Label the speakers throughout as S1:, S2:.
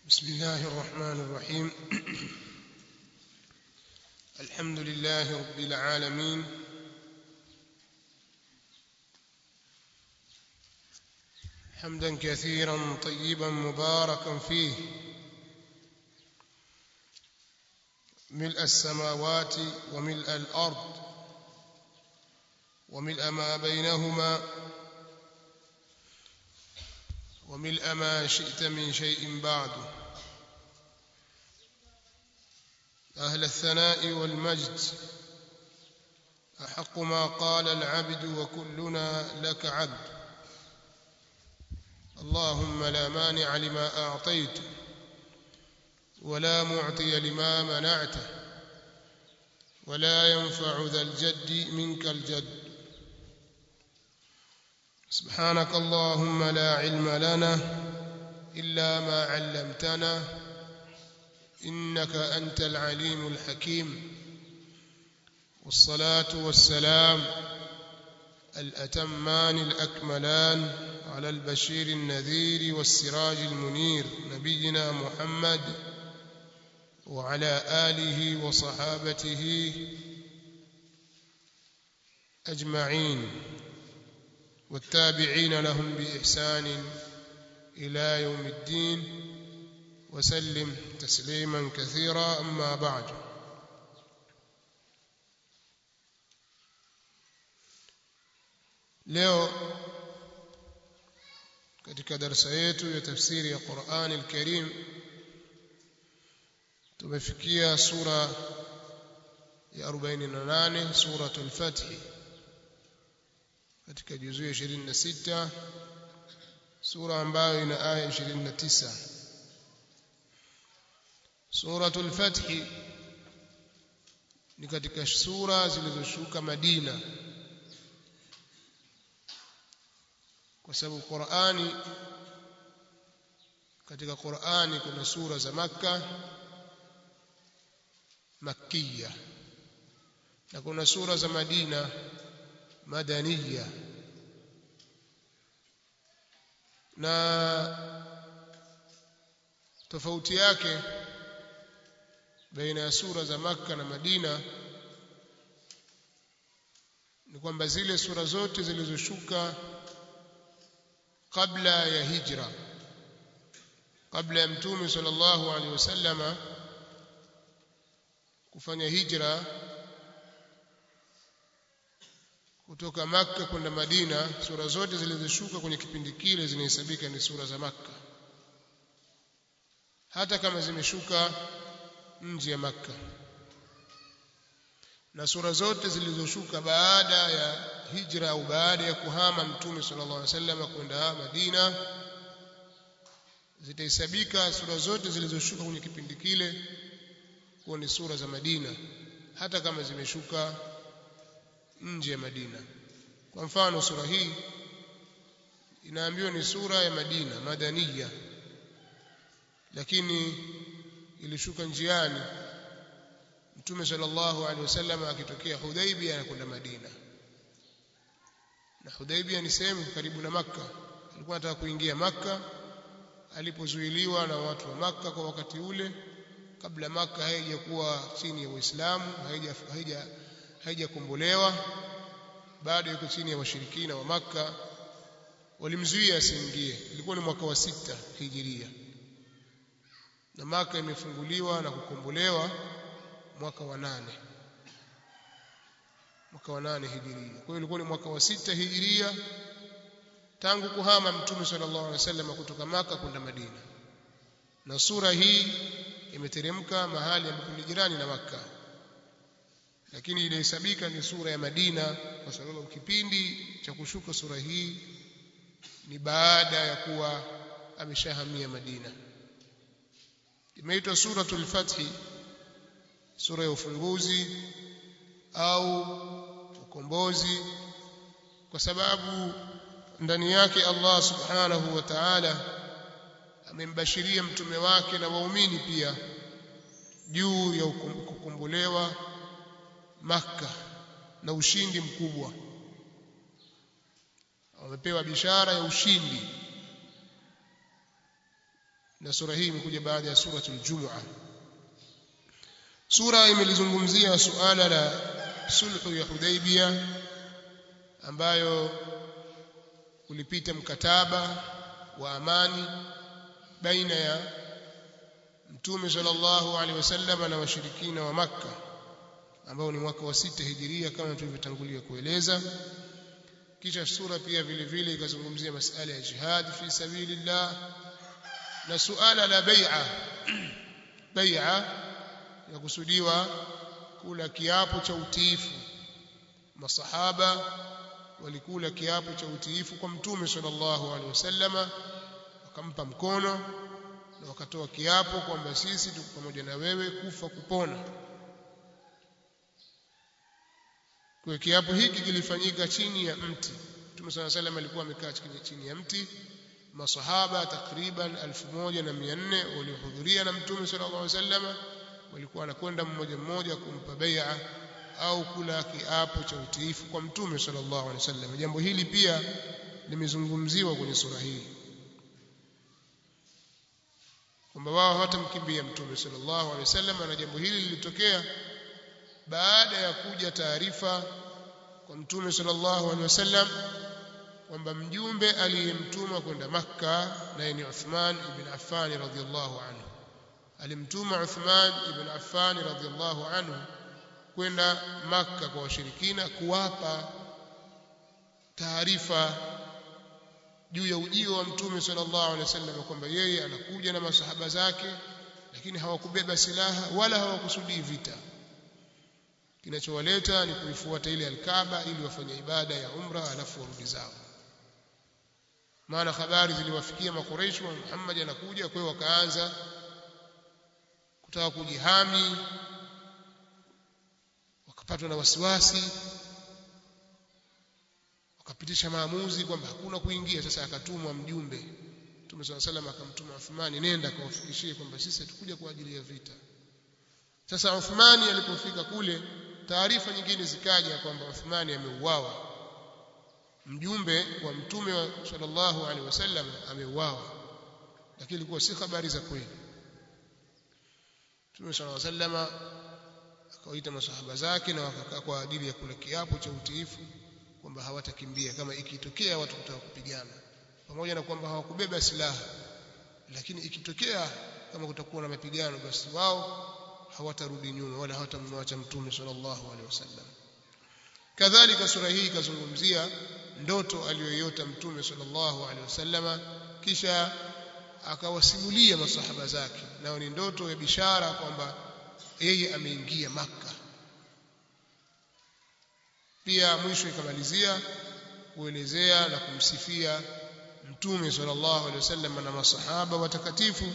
S1: بسم الله الرحمن الرحيم الحمد لله رب العالمين حمدا كثيرا طيبا مباركا فيه ملء السماوات وملء الارض وملء ما بينهما وملء ما شئت من شيء بعد أهل الثناء والمجد أحق ما قال العبد وكلنا لك عبد اللهم لا مانع لما أعطيت ولا معطي لما منعته ولا ينفع ذا الجد منك الجد سبحانك اللهم لا علم لنا إلا ما علمتنا إنك أنت العليم الحكيم والصلاة والسلام الأتمان الأكملان على البشير النذير والسراج المنير نبينا محمد وعلى آله وصحابته أجمعين والتابعين لهم بإحسان إلى يوم الدين وسلم تسليما كثيرا أما بعد leo katika darasa yetu ya tafsiri ya Qur'an al-Karim tumefikia sura ya 48 suratul Fath katika juzu ya 26 sura ambayo ina aya 29 suratul fath ni katika sura zilizoshuka Madina kwa sababu Qur'ani katika Qur'ani kuna sura za Makka Makkiya na kuna sura za Madina madaniya na tofauti yake baina ya sura za Makka na Madina ni kwamba zile sura zote zilizoshuka kabla ya hijra kabla ya mtume sallallahu alaihi wasallama kufanya hijra kutoka Makka kwenda Madina sura zote zilizoshuka kwenye kipindi kile zinahesabika ni sura za Makka hata kama zimeshuka nje ya Makka na sura zote zilizoshuka baada ya hijra au baada ya kuhama mtume sallallahu alaihi wasallam kwenda Madina zitahesabika sura zote zilizoshuka kwenye kipindi kile kuwa ni sura za Madina hata kama zimeshuka nje ya Madina kwa mfano sura hii inaambiwa ni sura ya Madina madaniya lakini ilishuka njiani Mtume sallallahu alaihi wasallam akitokea Hudaibia anakwenda Madina na Hudaibia ni sehemu karibu na Makka alikuwa anataka kuingia Makka alipozuiliwa na watu wa Makka kwa wakati ule kabla Makka haijakuwa chini ya Uislamu haija haija haijakombolewa bado yuko chini ya washirikina wa Makka walimzuia asiingie ilikuwa ni mwaka wa sita hijiria na Maka imefunguliwa na kukombolewa mwaka wa nane mwaka wa nane hijiria kwa hiyo ilikuwa ni mwaka wa sita hijiria tangu kuhama mtume sallallahu alaihi wasallam kutoka maka kwenda Madina na sura hii imeteremka mahali ambapo ni jirani na maka lakini inahesabika ni sura ya Madina kwa sababu kipindi cha kushuka sura hii ni baada ya kuwa ameshahamia Madina imeitwa suratul fathi sura ya ufunguzi au ukombozi kwa sababu ndani yake Allah subhanahu wa ta'ala amembashiria mtume wake na waumini pia juu ya kukombolewa Makka na ushindi mkubwa wamepewa bishara ya ushindi na sura hii imekuja baada ya suratul Jumu'ah sura imelizungumzia suala la sulhu ya Hudaybiyah ambayo ulipita mkataba wa amani baina ya Mtume sallallahu alaihi wasallam na washirikina wa Makka ambao ni mwaka wa sita hijiria kama tulivyotangulia kueleza kisha sura pia vile vile ikazungumzia masala ya jihad fi sabilillah na suala la bai'a bai'a yakusudiwa kula kiapo cha utiifu masahaba walikula kiapo cha utiifu kwa mtume sallallahu alaihi wasallama wakampa mkono na wakatoa kiapo kwamba sisi tuko pamoja na wewe kufa kupona kwa kiapo hiki kilifanyika chini ya mti mtume sallallahu alaihi wasallam alikuwa amekaa chini ya mti masahaba takriban 1400 waliohudhuria na mtume sallallahu alaihi wasallam walikuwa wanakwenda mmoja mmoja kumpa bai'a au kula kiapo cha utiifu kwa mtume sallallahu alaihi wasallam jambo hili pia limezungumziwa kwenye sura hii kwamba wao hawatamkimbia mtume sallallahu alaihi wasallam na jambo hili lilitokea baada ya kuja taarifa kwa mtume sallallahu alaihi wasallam kwamba mjumbe aliyemtuma kwenda Makka naye ni Uthman ibn Affan radhiyallahu anhu alimtuma Uthman ibn Affan radhiyallahu anhu kwenda Makka kwa washirikina kuwapa taarifa juu ya ujio wa mtume sallallahu alaihi wasallam kwamba yeye anakuja na masahaba zake lakini hawakubeba silaha wala hawakusudii vita kinachowaleta ni kuifuata ile alkaaba ili wafanye ibada ya umra alafu warudi zao maana habari ziliwafikia makureishi wa Muhammad anakuja kwa hiyo wakaanza kutaka kujihami wakapatwa na wasiwasi wakapitisha maamuzi kwamba hakuna kuingia sasa akatumwa mjumbe Mtume swalla salam akamtuma Uthmani nenda kawafikishie kwamba sisi hatukuja kwa ajili ya vita sasa Uthmani alipofika kule taarifa nyingine zikaja kwamba Uthmani ameuawa mjumbe wa mtume wa sallallahu alaihi wasallam ameuawa lakini ilikuwa si habari za kweli Mtume sallallahu alaihi wasallam akawaita masahaba zake na wakakaa kwa ajili ya kula kiapo cha utiifu kwamba hawatakimbia kama ikitokea watu kutaka kupigana pamoja na kwamba hawakubeba silaha lakini ikitokea kama kutakuwa na mapigano basi wao hawatarudi nyuma wala hawatamwacha mtume sallallahu alaihi wasallam kadhalika sura hii ikazungumzia ndoto aliyoiota mtume sallallahu alaihi wasallama kisha akawasimulia masahaba zake nao ni ndoto ya bishara kwamba yeye ameingia maka pia mwisho ikamalizia kuelezea na kumsifia mtume sallallahu alaihi wasallam na masahaba watakatifu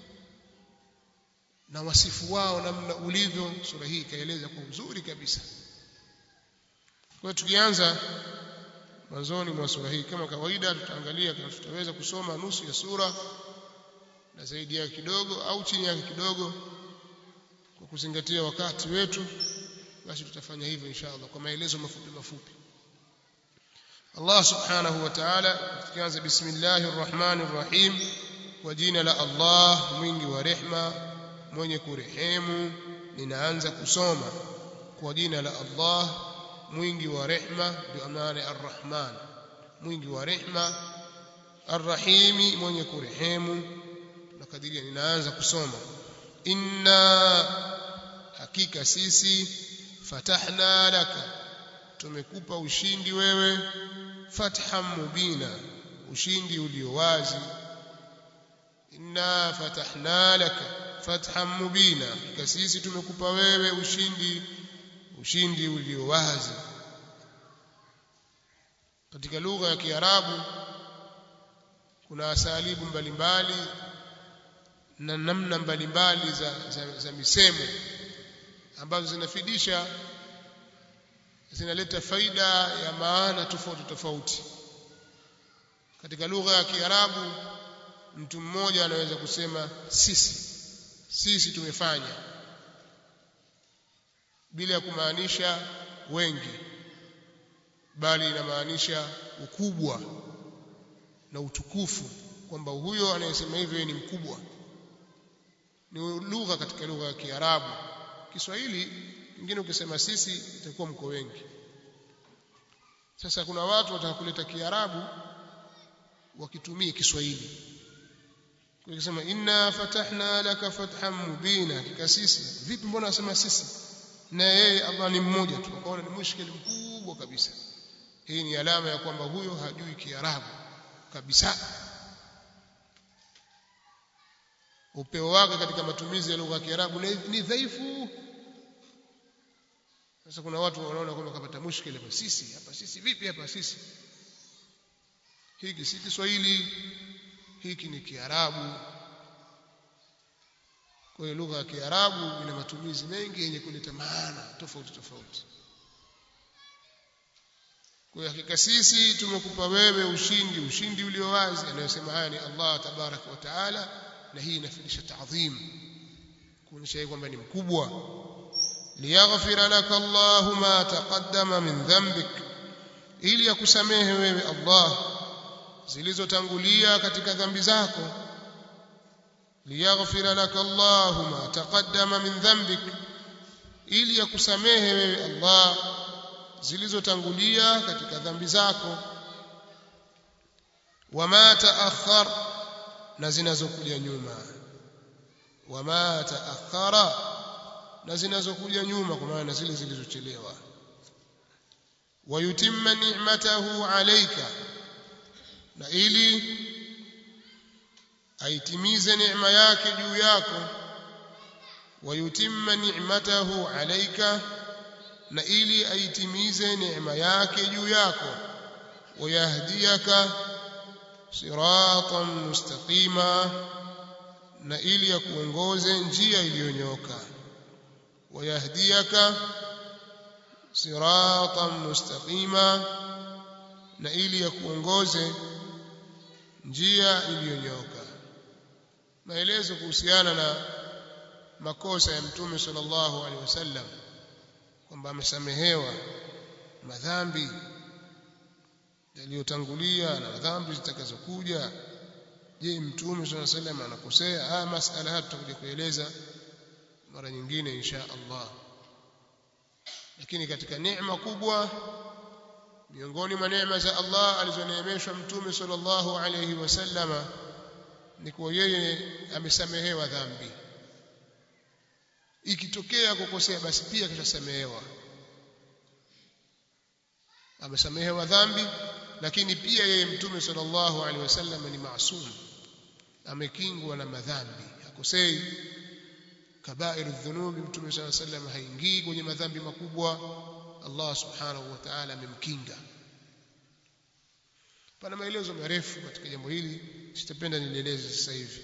S1: na wasifu wao namna ulivyo sura hii ikaeleza kwa uzuri kabisa kwa hiyo tukianza mwanzoni mwa sura hii kama kawaida tutaangalia kama tutaweza kusoma nusu ya sura na zaidi yake kidogo au chini yake kidogo kwa kuzingatia wakati wetu basi tutafanya hivyo inshallah kwa maelezo mafupi mafupi Allah subhanahu wa ta'ala tukianza bismillahir rahmanir rahim kwa jina la Allah mwingi wa rehma mwenye kurehemu ninaanza kusoma kwa jina la Allah mwingi wa rehma bi maana arrahman mwingi wa rehma arrahimi mwenye kurehemu nakadiria ninaanza kusoma inna hakika sisi fatahna laka tumekupa ushindi wewe fathan mubina ushindi ulio wazi inna fatahna laka fathan mubina hakika sisi tumekupa wewe ushindi ushindi ulio wazi katika lugha ya Kiarabu kuna asalibu mbalimbali na namna mbalimbali za, za, za misemo ambazo zinafidisha zinaleta faida ya maana tofauti tofauti katika lugha ya Kiarabu mtu mmoja anaweza kusema sisi sisi tumefanya bila ya kumaanisha wengi bali inamaanisha ukubwa na utukufu kwamba huyo anayesema hivyo ni mkubwa ni lugha katika lugha ya Kiarabu Kiswahili ingine ukisema sisi itakuwa mko wengi sasa kuna watu wataka kuleta Kiarabu wakitumia Kiswahili Ukisema inna fatahna laka fathan mubina hakika sisi vipi mbona wasema sisi na yeye Allah ni mmoja tu akaona ni mushkili mkubwa kabisa hii ni alama ya kwamba huyo hajui Kiarabu kabisa upeo wake katika matumizi ya lugha ya Kiarabu ni dhaifu sasa kuna watu wanaona kwamba kapata mushkili hapa sisi hapa sisi vipi hapa sisi hiki si Kiswahili hiki ni Kiarabu kwa hiyo lugha ya Kiarabu ina matumizi mengi yenye kuleta maana tofauti tofauti kwa hiyo hakika sisi tumekupa wewe ushindi ushindi ulio wazi anayosema haya ni Allah tabaraka wa taala na hii inafundisha taadhim kuonyesha kwamba ni mkubwa liyaghfira laka Allahu ma taqaddama min dhanbik ili akusamehe wewe Allah zilizotangulia katika dhambi zako liyaghfira laka Allahu ma taqaddama min dhanbik ili akusamehe wewe Allah zilizotangulia katika dhambi zako wama taakhar na zinazokuja nyuma wama taakhara na zinazokuja nyuma kwa maana zile zilizochelewa wayutimma ni'matahu alayka na ili aitimize neema yake juu yako wayutimma ni'matahu alayka na ili aitimize neema yake juu yako wayahdiyaka siratan mustaqima na ili akuongoze njia iliyonyoka wayahdiyaka siratan mustaqima na ili akuongoze njia iliyonyoka maelezo kuhusiana na makosa ya mtume sallallahu alaihi wasallam kwamba amesamehewa madhambi yaliyotangulia na dhambi zitakazokuja je mtume sallallahu alaihi wasallam anakosea haya masala haya tutakuja kueleza mara nyingine insha Allah lakini katika neema kubwa miongoni mwa neema za Allah alizoneemeshwa mtume sallallahu alaihi wasallama ni kuwa yeye amesamehewa dhambi ikitokea kukosea basi pia kishasamehewa amesamehewa dhambi lakini pia yeye mtume sallallahu alaihi wasallam ni maasum amekingwa na madhambi hakosei kabairu dhunubi mtume sallallahu alaihi wasallam haingii kwenye madhambi makubwa Allah subhanahu wa ta'ala amemkinga pana maelezo marefu katika jambo hili sitapenda nilieleze sasa hivi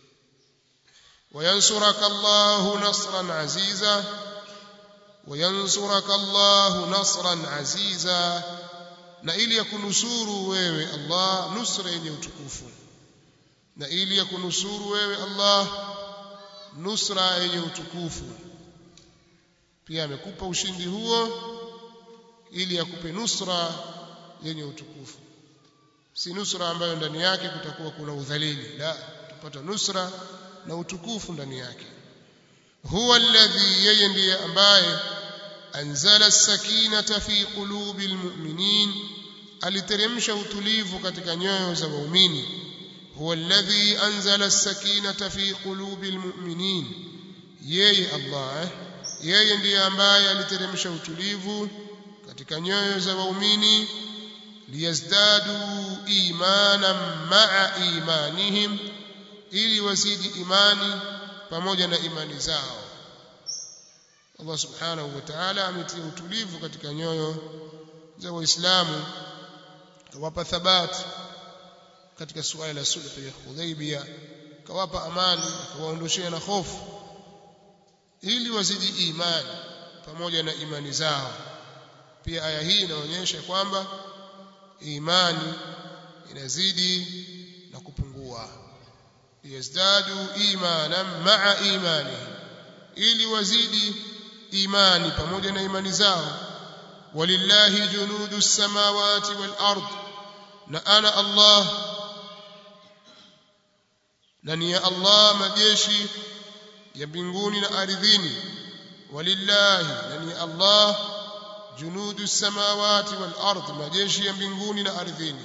S1: وينصرك الله نصرا عزيزا وينصرك الله نصرا عزيزا na ili yakunusuru wewe Allah nusra yenye utukufu na ili yakunusuru wewe Allah nusra yenye utukufu pia amekupa ushindi huo ili akupe nusra yenye utukufu si nusra ambayo ndani yake kutakuwa kuna udhalili la tupata nusra na utukufu ndani yake huwa alladhi yeye ndiye ambaye anzala as-sakinata fi qulubi almu'minin aliteremsha utulivu katika nyoyo za waumini huwa alladhi anzala as-sakinata fi qulubi almu'minin yeye Allah yeye ndiye ambaye aliteremsha utulivu katika nyoyo za waumini liyazdadu imanan ma'a imanihim ili wazidi imani pamoja na imani zao Allah subhanahu wa ta'ala ametia utulivu katika nyoyo za waislamu kawapa thabati katika suala la sulh ya Hudaybiyah kawapa amani akawaondoshea na hofu ili wazidi imani pamoja na imani zao pia aya hii inaonyesha kwamba imani inazidi na kupungua liyazdadu imanan ma'a imanihim ili wazidi imani pamoja na imani zao walillahi junudu samawati wal ard na ana Allah na ni ya Allah majeshi ya mbinguni na ardhini walillahi na ni Allah junudu samawati wal ard majeshi ya mbinguni na ardhini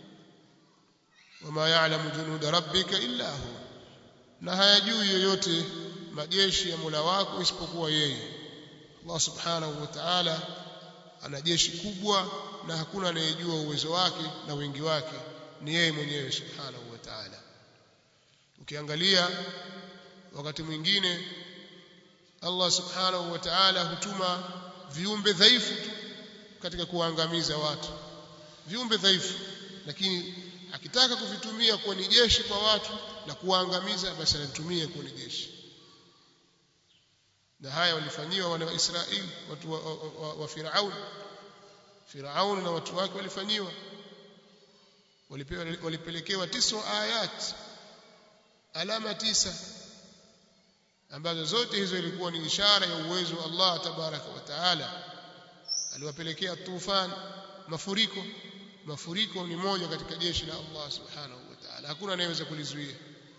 S1: wama ya'lamu junuda rabbika illa hu na hayajui yoyote majeshi ya Mola wako isipokuwa yeye Allah subhanahu wa ta'ala ana jeshi kubwa na hakuna anayejua uwezo wake na wingi wake ni yeye mwenyewe subhanahu wa ta'ala ukiangalia wakati mwingine Allah subhanahu wa ta'ala hutuma viumbe dhaifu tu katika kuangamiza watu viumbe dhaifu lakini akitaka kuvitumia kuwa ni jeshi kwa watu na kuwaangamiza basi anatumia kuwa ni jeshi na haya walifanyiwa wana wa Israeli watu wa, wa, wa, wa Firaun Firaun na watu wake walifanyiwa walipewa walipelekewa tisa ayat alama tisa ambazo zote hizo ilikuwa ni ishara ya uwezo wa Allah tabaraka wa taala aliwapelekea tufan mafuriko mafuriko ni moja katika jeshi la Allah subhanahu wa taala hakuna anayeweza kulizuia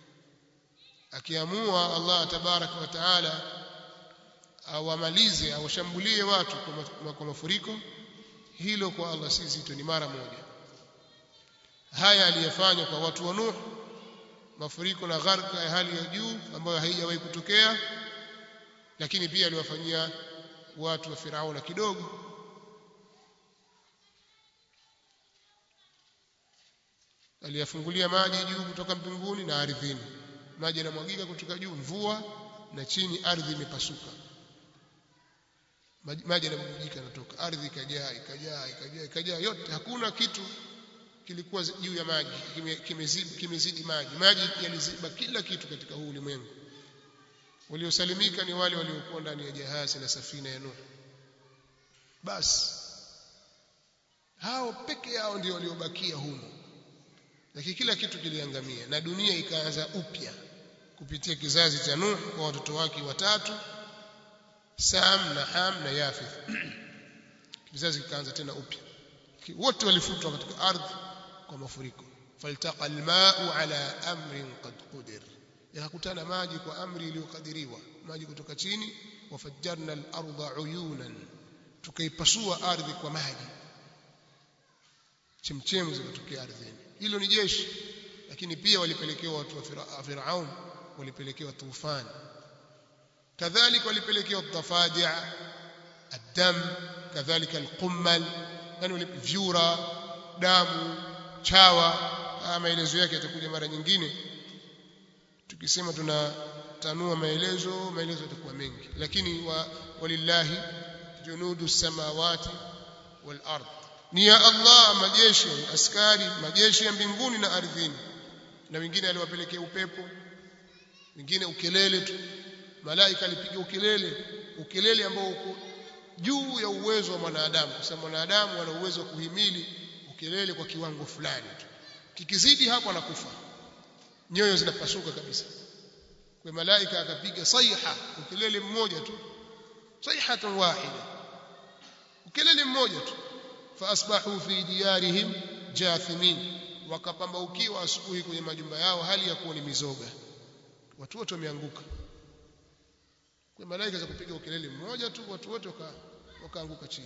S1: akiamua Allah tabaraka wa taala awamalize awashambulie watu kwa mafuriko hilo kwa Allah si zito ni mara moja haya aliyafanya kwa watu wa Nuh mafuriko na gharka ya hali ya juu ambayo haijawahi kutokea lakini pia aliwafanyia watu wa Firauna kidogo aliyafungulia maji juu kutoka mbinguni na ardhini maji yanamwagika kutoka juu mvua na chini ardhi imepasuka maji yanamwagika yanatoka ardhi ikajaa ikajaa ikajaa ikajaa yote hakuna kitu kilikuwa juu ya maji kimezidi kimezidi maji maji yaliziba kila kitu katika huu ulimwengu waliosalimika ni wale waliokuwa ndani ya jahazi na safina ya Nuh basi hao peke yao ndio waliobakia humo lakini kila kitu kiliangamia na dunia ikaanza upya kupitia kizazi cha Nuh kwa watoto wake watatu Sam na Ham na Yafith kizazi kikaanza tena upya wote walifutwa katika ardhi kwa mafuriko faltaqa almau ala amrin qad qudir yakakutana maji kwa amri iliyokadiriwa maji kutoka chini wafajjarna al-ardha uyunan tukaipasua ardhi kwa maji chemchemu zikatokea ardhini hilo ni jeshi lakini pia walipelekewa watu wa Firaun walipelekewa tufani kadhalika walipelekewa tafadia الدم كذلك القمل yani vyura damu chawa maelezo yake yatakuja mara nyingine tukisema tunatanua maelezo maelezo yatakuwa mengi lakini wa, walillahi junudu samawati wal ard ni ya Allah majeshi askari majeshi ya mbinguni na ardhini na wengine aliwapelekea upepo wengine ukelele tu malaika alipiga ukelele ukelele ambao uko juu ya uwezo wa mwanadamu kwa sababu mwanadamu ana uwezo wa kuhimili ukelele kwa kiwango fulani tu kikizidi hapo anakufa nyoyo zinapasuka kabisa kwa malaika akapiga saiha ukelele mmoja tu saihatan wahida ukelele mmoja tu faasbahu fi diyarihim jathimin wakapambaukiwa asubuhi kwenye majumba yao hali ya kuwa ni mizoga watu wote wameanguka kwa malaika za kupiga ukelele mmoja tu watu wote wakaanguka chini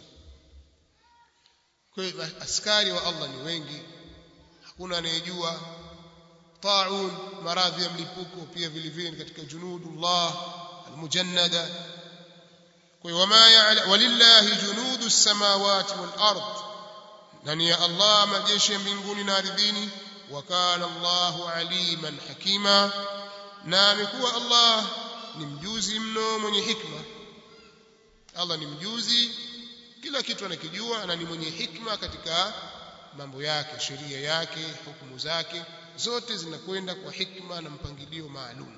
S1: kwa hiyo askari wa Allah ni wengi hakuna anayejua taun maradhi ya mlipuko pia vile vile ni katika junudullah almujannada kwa hiyo wama ya'la walillahi junudu samawati wal ard na ni ya Allah majeshi ya mbinguni na ardhini wa kana Allahu aliman hakima na amekuwa Allah ni mjuzi mno mwenye hikma Allah ni mjuzi kila kitu anakijua na ni mwenye hikma katika mambo yake sheria yake hukumu zake zote zinakwenda kwa hikma na mpangilio maalum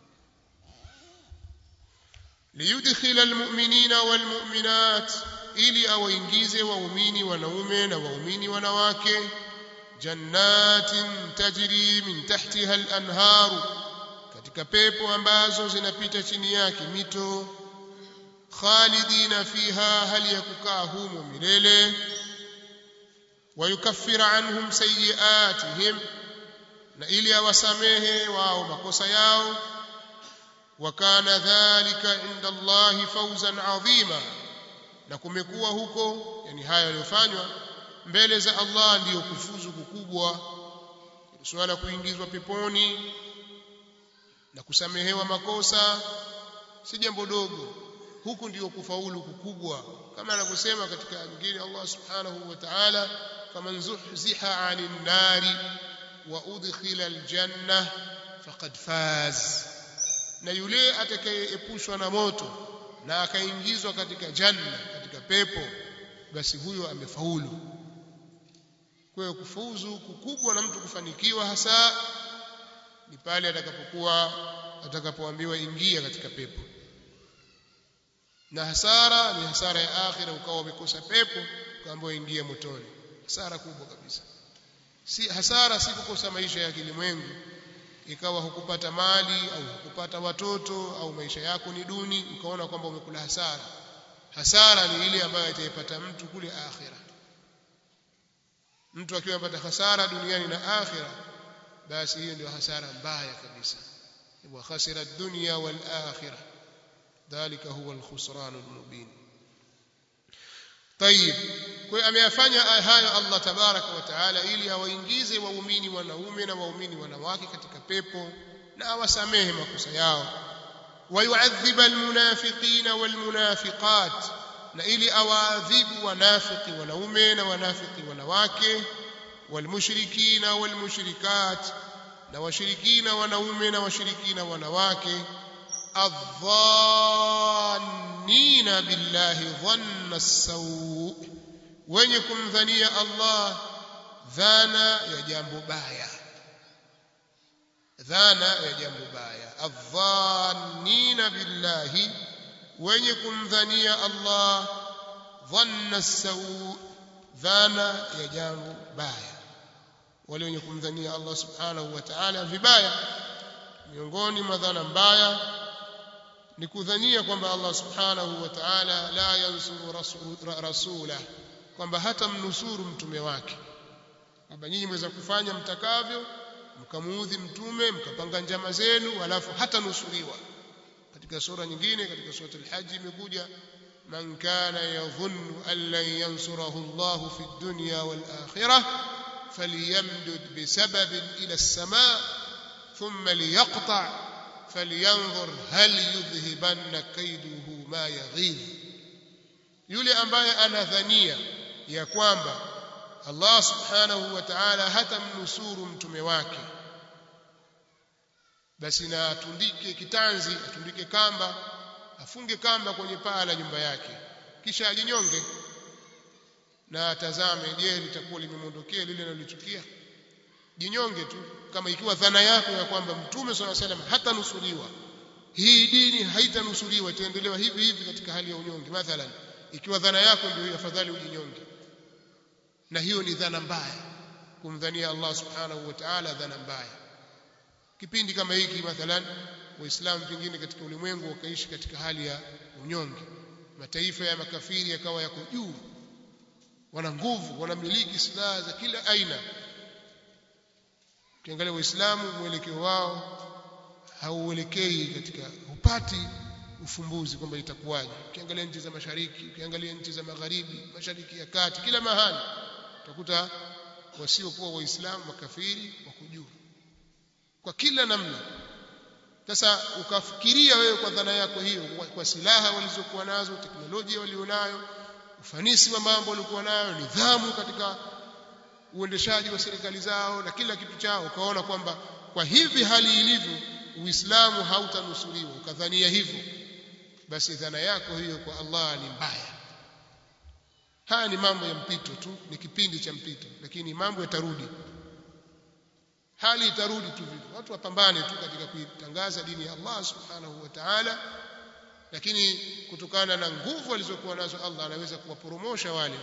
S1: liyudkhila almu'minina walmu'minat ili awaingize waumini wanaume na waumini wanawake jannatin tajri min tahtiha al-anharu katika pepo ambazo zinapita chini yake mito khalidina fiha hali ya kukaa humo milele wayukaffira anhum sayiatihim na ili awasamehe wao makosa yao وكان ذلك عند الله فوزا عظيما na kumekuwa huko yani haya yaliyofanywa mbele za Allah ndiyo kufuzu kukubwa suala kuingizwa peponi na kusamehewa makosa si jambo dogo huku ndiyo kufaulu kukubwa kama anavyosema katika nyingine Allah subhanahu wa ta'ala faman zuhziha 'anil nari wa udkhila aljanna faqad faz na yule atakayeepushwa na moto na akaingizwa katika janna katika pepo basi huyo amefaulu kwa hiyo kufuzu kukubwa na mtu kufanikiwa hasa ni pale atakapokuwa atakapoambiwa ingia katika pepo na hasara ni hasara ya akhira ukawa umekosa pepo ukaambiwa ingia motoni hasara kubwa kabisa si hasara si kukosa maisha ya kilimwengu ikawa hukupata mali au hukupata watoto au maisha yako ni duni ukaona kwamba umekula hasara hasara ni ile ambayo itaipata mtu kule akhira mtu akiwa amepata hasara duniani na akhira basi hiyo ndio hasara mbaya kabisa wa khasira ad-dunya wal akhirah dhalika huwa al-khusran al-mubin طيب kwa ameyafanya hayo Allah tabaraka wa taala ili awaingize waumini wanaume na waumini wanawake katika pepo na awasamehe makosa yao wayuadhiba almunafiqina walmunafiqat na ili awaadhibu wanafiki wanaume na wanafiki wanawake walmushrikina walmushrikat na washirikina wanaume na washirikina wanawake adhannina billahi dhanna as-sawu wenye kumdhania Allah dhana ya jambo baya dhana ya jambo baya adhannina billahi wenye kumdhania Allah dhanna as-sawu dhana ya jambo baya wale wenye kumdhania Allah subhanahu wa ta'ala vibaya miongoni mwa dhana mbaya ni kudhania kwamba Allah subhanahu wa ta'ala la yansuru rasula kwamba hata mnusuru mtume wake kwamba nyinyi mweza kufanya mtakavyo mkamuudhi mtume mkapanga njama zenu alafu hata nusuriwa katika sura nyingine katika sura al-hajj imekuja man kana yadhunnu an lan yansurahu Allah fi ad-dunya wal akhirah falyamdud bisababin ila as-samaa thumma liyaqta' falyanzur hal yudhhibanna kaiduhu ma yaghidh yule ambaye anadhania ya kwamba Allah subhanahu wa ta'ala hatamnusuru mtume wake basi na atundike kitanzi atundike kamba afunge kamba kwenye paa la nyumba yake kisha ajinyonge na atazame je litakuwa limemwondokea lile analolichukia jinyonge tu kama ikiwa dhana yako ya kwamba mtume swalla salam hatanusuriwa hii dini haitanusuriwa itaendelewa hivi hivi katika hali ya unyonge mathalan ikiwa dhana yako ndio afadhali ujinyonge na hiyo ni dhana mbaya kumdhania Allah subhanahu wa ta'ala dhana mbaya kipindi kama hiki mathalan waislamu vingine katika ulimwengu wakaishi katika hali ya unyonge mataifa ya makafiri yakawa yako juu wana nguvu wanamiliki silaha za kila aina ukiangalia waislamu mwelekeo wao hauelekei katika hupati ufumbuzi kwamba itakuwaje ukiangalia nchi za mashariki ukiangalia nchi za magharibi mashariki ya kati kila mahali utakuta wasiokuwa waislamu makafiri wako juu kwa kila namna sasa ukafikiria wewe kwa dhana yako hiyo kwa, kwa silaha walizokuwa nazo teknolojia walionayo ufanisi wa mambo waliokuwa nayo nidhamu katika uendeshaji wa serikali zao na kila kitu chao ukaona kwamba kwa hivi hali ilivyo uislamu hautanusuriwa ukadhania hivyo basi dhana yako hiyo kwa Allah ni mbaya haya ni mambo ya mpito tu ni kipindi cha mpito lakini mambo yatarudi hali itarudi tu vivyo watu wapambane tu katika kuitangaza dini ya Allah subhanahu wa ta'ala lakini kutokana na nguvu alizokuwa nazo Allah anaweza kuwaporomosha wale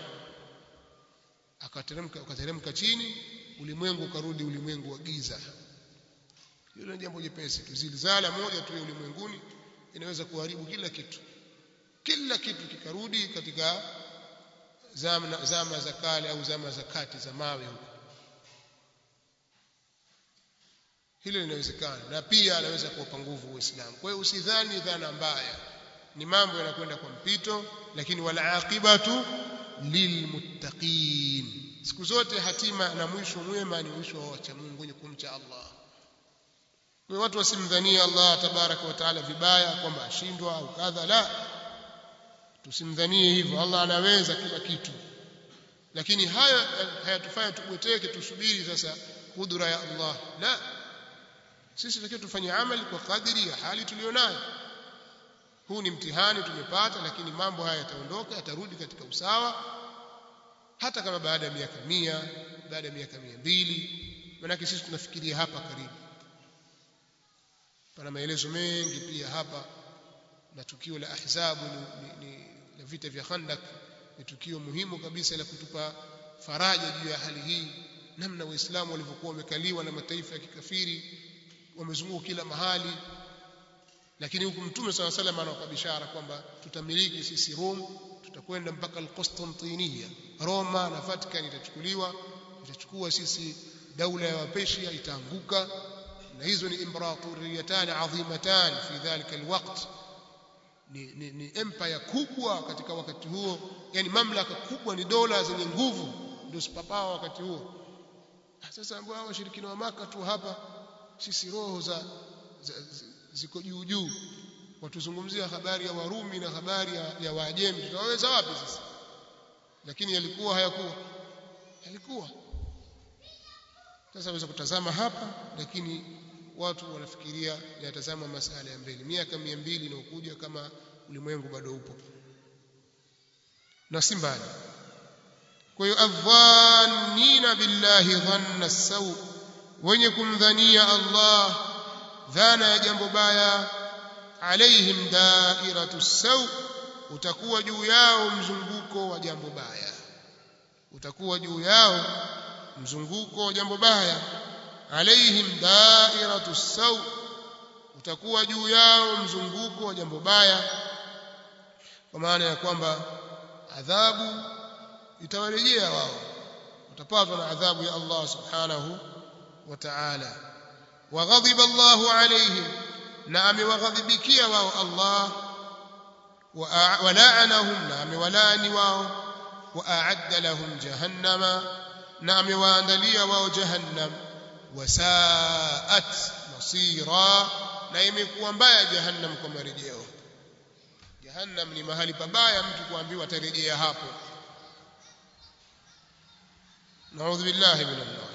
S1: akateremka ukateremka chini ulimwengu ukarudi ulimwengu wa giza hilo ni jambo jepesi tu zilzala moja tu ya ulimwenguni inaweza kuharibu kila kitu kila kitu kikarudi katika zama, zama za kale au zama za kati za mawe huko hilo linawezekana na pia anaweza kuwapa nguvu Uislamu kwa hiyo usidhani dhana mbaya ni mambo yanakwenda kwa mpito lakini wal aqibatu lilmuttaqin siku zote hatima na mwisho mwema ni mwisho wa wacha Mungu wenye kumcha Allah kwa watu wasimdhania Allah tabaraka wa taala vibaya kwamba ashindwa au kadha la tusimdhanie hivyo Allah anaweza kila kitu lakini haya hayatufanya tubweteke tusubiri sasa kudura ya Allah la sisi tunatakiwa tufanye amali kwa kadiri ya hali tulionayo huu ni mtihani tumepata lakini mambo haya yataondoka yatarudi katika usawa hata kama baada ya miaka mia baada ya miaka mia mbili manake sisi tunafikiria hapa karibu pana maelezo mengi pia hapa na tukio la ahzabu ni, ni, ni la vita vya khandak ni tukio muhimu kabisa la kutupa faraja juu ya hali hii namna waislamu walivyokuwa wamekaliwa na mataifa ya kikafiri wamezunguka kila mahali lakini huku mtume sala salam anawapa bishara kwamba tutamiliki sisi Rome tutakwenda mpaka al-Constantiniya Roma na Vatican itachukuliwa itachukua sisi daula ya Wapersia itaanguka na hizo ni imperatoriyatan adhimatan fi dhalika alwaqt ni, ni, ni empire kubwa katika wakati huo yani mamlaka kubwa ni dola zenye nguvu ndio sipapawa wakati huo sasa ambao hao washirikina wa maka tu hapa sisi roho za, za, za ziko juu juu watuzungumzia habari ya Warumi na habari ya, ya Waajemi tutaweza wapi sasa lakini yalikuwa hayakuwa yalikuwa sasa waweza kutazama hapa lakini watu wanafikiria yatazama masala ya mbele miaka 200 inayokuja kama ulimwengu bado upo na si mbali kwa hiyo adhannina billahi dhanna saw wenye kumdhania Allah dhana ya jambo baya alaihim dairatu saw utakuwa juu yao mzunguko wa jambo baya utakuwa juu yao mzunguko wa jambo baya alaihim dairatu saw utakuwa juu yao mzunguko wa jambo baya kwa maana ya kwamba adhabu itawarejea wao utapatwa na adhabu ya Allah subhanahu wa ta'ala وغضب الله عليهم نعم وغضبكيا واو الله ولعنهم نعم ولاني واو وأعد لهم جهنم نعم واندليا واو جهنم وساءت مصيرا na imekuwa mbaya jahannam kwa marejeo jahannam ni mahali pabaya mtu kuambiwa atarejea hapo naudhu billahi min Allah